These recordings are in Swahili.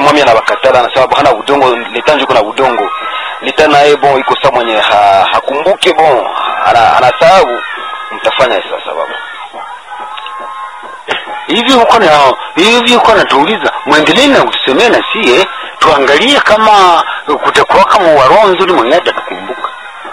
mwami anabakatala anasema bo hana udongo leta njuko na udongo leta naye bon iko saa mwenye ha, hakumbuke bon ana, anasahau mtafanya sasa baba hivi uko na hivi uko natuuliza mwendelee na kutusemea na sie tuangalie kama kutakuwa kama waroho nzuri mwenye atatukumbuka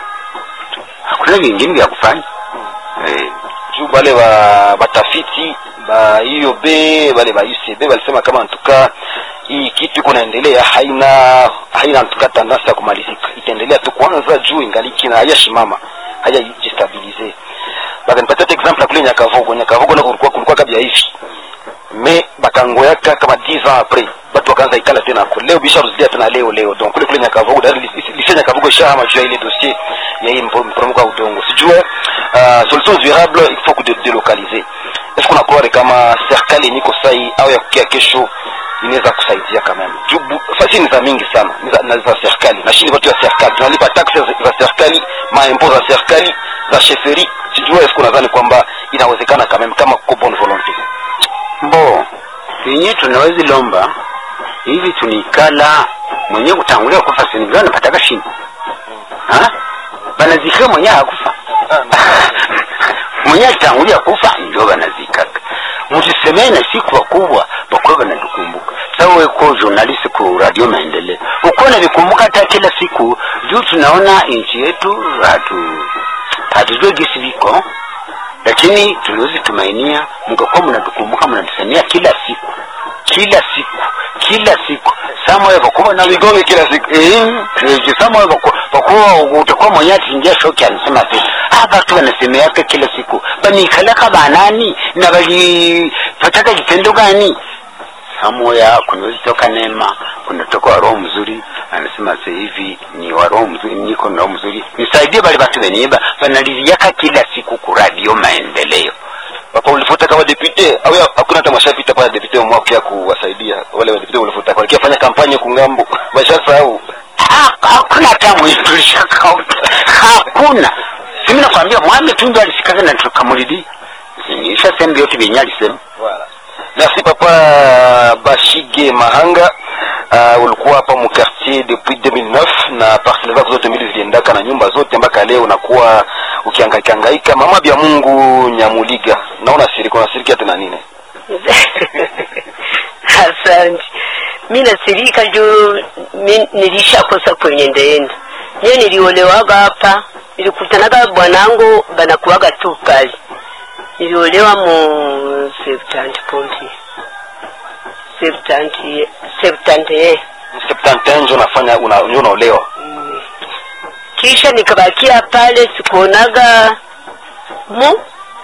hakuna vingine vya kufanya eh. juu bale ba batafiti ba IOB bale ba UCB walisema kama ntuka hii kitu iko naendelea haina haina ntuka tendance ya kumalizika itaendelea tu kwanza juu ingaliki na hayashimama hayajistabilize bakanipatia hata example ya kule Nyakavogo Nyakavogo nako kulikuwa kulikuwa kabla hivi me bakangoyaka kama 10 ans après batu wakaanza ikala tena ako leo bisha rudia tena leo leo donc kule kule Nyakavogo dari lise Nyakavogo ishahama juu ya ile dossier ya hii mpo- mporomoko wa udongo sijue uh, solutions durables il faut que de, delocaliser est-ce qu'on croire kama serikali yenye iko sai au ya kukia kesho inaweza kusaidia kama juu bu- fasi ni za mingi sana ni za, na za serikali na shini watu ya serikali tunalipa taxes za serikali maimpo za serikali za sheferi sijue est-ce qu'on nadhani kwamba inawezekana kama kama kwa bonne volonté mbo yenye tunawezi lomba hivi tunikala mwenye kutangulia kufa sinivyo anapataka shini Ha? banazika mwenye hakufa mwenye alitangulia kufa ndio banazikaka mtusemee na siku wakubwa bakuwe banatukumbuka sawa weko journalist ku radio maendeleo ukuwa navikumbuka hata kila siku juu tunaona nchi yetu hatu hatujue gisi viko lakini tuliwezi tumainia mkakuwa mnatukumbuka mnatusemea kila siku kila siku kila siku samoyo vakuwa na vigonge kila siku samoyo vakuwa utakuwa mwenye atingia shoki anasema tu ah batu wanasemeaka kila siku banikalaka banani na balipataka kitendo gani samoya kunawezi toka neema kunatoka wa roho mzuri anasema sasa hivi ni wa roho mzuri niko na roho mzuri nisaidie bale batu benye banaliziaka kila siku ku radio maendeleo papa ulifuta kama depute au ya- hakuna hata mashapita pale depute mwa kia kuwasaidia wale wa depute ulifuta kwa kia fanya kampanya kungambo washasahau Ha- hakuna hata mwitulishaka hakuna simi nakwambia mwami tundu alisikaka na tukamulidi nisha sehemu yote vyenye alisema Voilà. Merci papa Bashige Mahanga. Uh, ulikuwa hapa mu quartier depuis 2009 na parcelle zako zote mbili ziliendaka na nyumba zote mpaka leo unakuwa ukihangaika hangaika. Mama bya Mungu Nyamuliga, naona sirika unasirikia tena nini? asante mi nasirika juu mi nilishakosa kwenye ndeenda niye niliolewaga hapa nilikutanaga bwanangu banakuwaga tu pale niliolewa mu septanti pompi septanti septanti 71 ndio unafanya una, ndio unaolewa. kisha nikabakia pale sikuonaga mu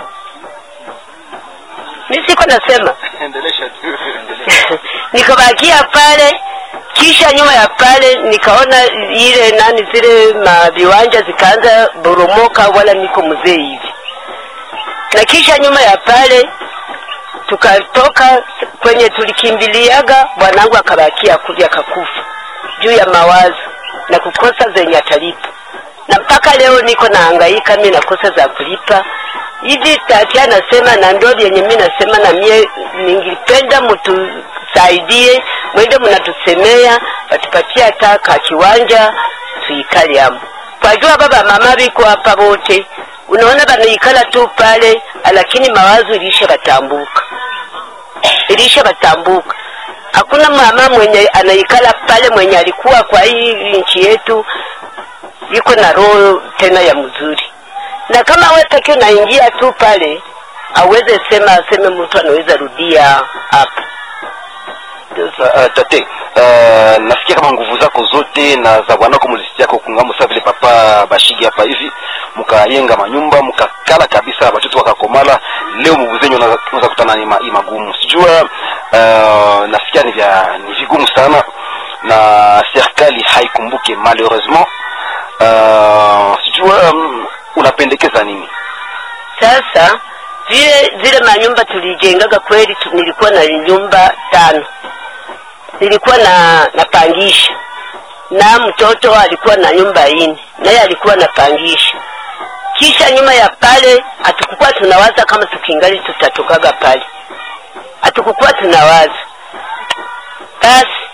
mi siko nasema Endelesha tu. nikabakia pale kisha nyuma ya pale nikaona ile nani zile maviwanja zikaanza boromoka wala niko mzee hivi na kisha nyuma ya pale tukatoka kwenye tulikimbiliaga bwanangu akabakia kuja akakufa juu ya mawazo na kukosa zenye atalipa na mpaka leo niko nahangaika mi nakosa za kulipa hivi tati anasema na ndo vyenye mi nasema na mie ningipenda mtusaidie mwende mnatusemea watupatie hata ka kiwanja tuikale hamo kwajua baba mama biko hapa wote unaona banaikala tu pale lakini mawazo ilisha batambuka ilisha batambuka hakuna mama mwenye anaikala pale mwenye alikuwa kwa hii nchi yetu iko na roho tena ya mzuri na kama we peke unaingia tu pale aweze sema aseme mtu anaweza rudia hapa Sasa uh, tate uh, nasikia kama nguvu zako zote na za bwanako mlisikiako kungambo sa vile papa Bashigi hapa hivi mkayenga manyumba mkakala kabisa watoto wakakomala leo mubuzenyu unaweza kutana ni, ma, ni magumu sijua uh, nasikia ni vya ni vigumu sana na serikali haikumbuke malheureusement uh, sijua um, unapendekeza nini sasa vile zile manyumba tulijengaga kweli tu, nilikuwa na nyumba tano nilikuwa na napangisha na mtoto alikuwa na nyumba ine naye alikuwa napangisha kisha nyuma ya pale hatukukuwa tunawaza kama tukingali tutatokaga pale hatukukuwa tunawaza basi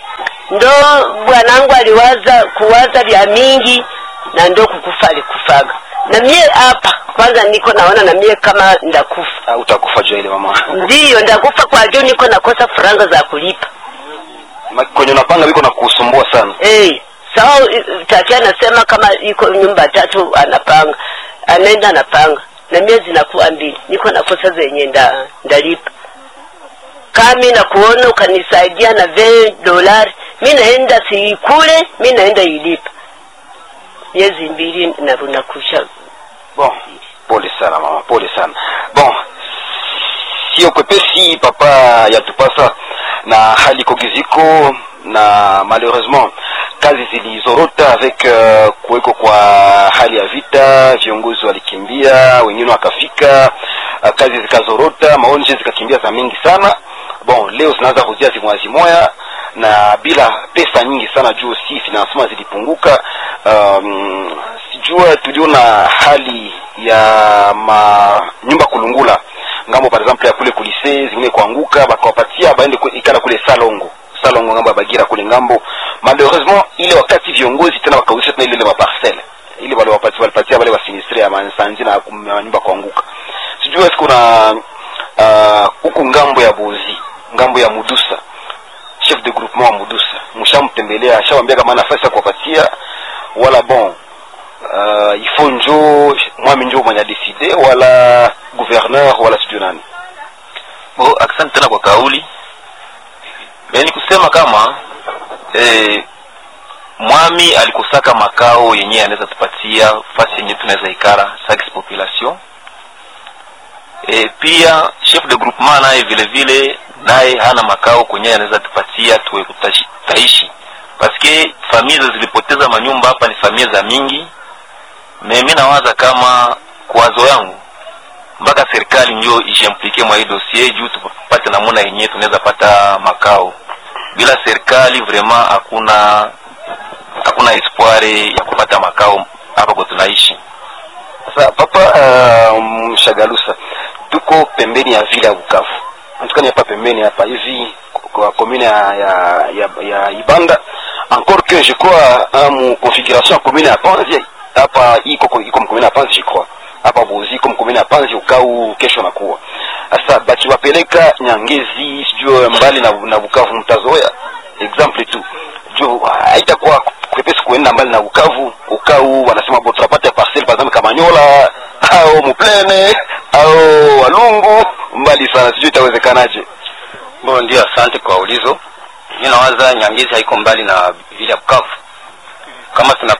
ndo bwanangu aliwaza kuwaza vya mingi na ndo kukufa alikufaga na mie hapa kwanza niko naona na mie kama ndakufa Ah, utakufa juu ya ile mama ndiyo ndakufa kwa juu niko nakosa faranga za kulipa Ma- kwenye unapanga biko na kusumbua sana hey, sawa i- tati anasema kama iko nyumba tatu anapanga anaenda anapanga na mie zinakuwa mbili niko nakosa zenye nda, ndalipa kami na kuona ukanisaidia na ve dolari mi naenda siikule mi naenda ilipa miezi mbili narunakusha bon pole sana mama pole sana bon sio kwepesi papa yatupasa na hali kogiziko na malheureusement kazi zilizorota avec uh, kuweko kwa hali ya vita viongozi walikimbia wengine wakafika uh, kazi zikazorota maonje zikakimbia za mingi sana bon leo zinaanza kuzia zimoya zimoya na bila pesa nyingi sana juu si financement zilipunguka um, sijua tuliona hali ya ma nyumba kulungula ngambo par exemple ya kule kulise zingine kuanguka bakawapatia baende ku- ikala kule salongo salongo ngambo ya bagira kule ngambo malheureusement ile wakati viongozi tena wakauzisha tena ile ile maparcele ile wale wapatia walipatia wale wasinistre ya mansanzi na kum- na nyumba kuanguka sijua siku na ah, huku ngambo ya bozi ngambo ya mudusa chef de groupement wa mudusa mshamtembelea ashawambia kama nafasi ya kuwapatia wala bon uh, ifo njo mwami njo mwenye adeside wala gouverneur wala sijui nani Bo, asante tena kwa kauli. E, ni kusema kama e, mwami alikusaka makao yenyewe anaweza tupatia fasi yenyewe tunaweza ikara sax population. E, pia chef de groupement naye vile vile naye hana makao kwenyewe anaweza tupatia tuwe kutashi- taishi paske familia zilipoteza manyumba hapa ni familia za mingi. Mimi nawaza kama kwazo yangu mpaka serikali ndio ishimplike mwa hii dossier juu tupate namuna yenyewe tunaweza pata makao. Bila serikali vraiment hakuna hakuna espoir ya kupata makao hapa kwa tunaishi. sasa papa uh, mshagalusa tuko pembeni ya vile ya bukavu antukani hapa pembeni hapa hivi kwa commune ya, ya, ya, ya ibanda encore que je crois uh, mu configuration ya commune ya panzi hapa iko iko mcommune ya panzi je crois hapa bozi iko mcommune ya panzi ukau kesho nakuwa sasa bakiwapeleka nyangezi sijue mbali na, na bukavu mtazoea exemple tu juu haitakuwa kwepesi kuenda mbali na Bukavu. Ukau wanasema bo tunapata parcel par exemple Kamanyola au Muplene au Walungu, mbali sana, sijui itawezekanaje. Bo, ndio, asante kwa ulizo. Mi nawaza Nyangezi haiko mbali na vile ya Bukavu. Kama tuna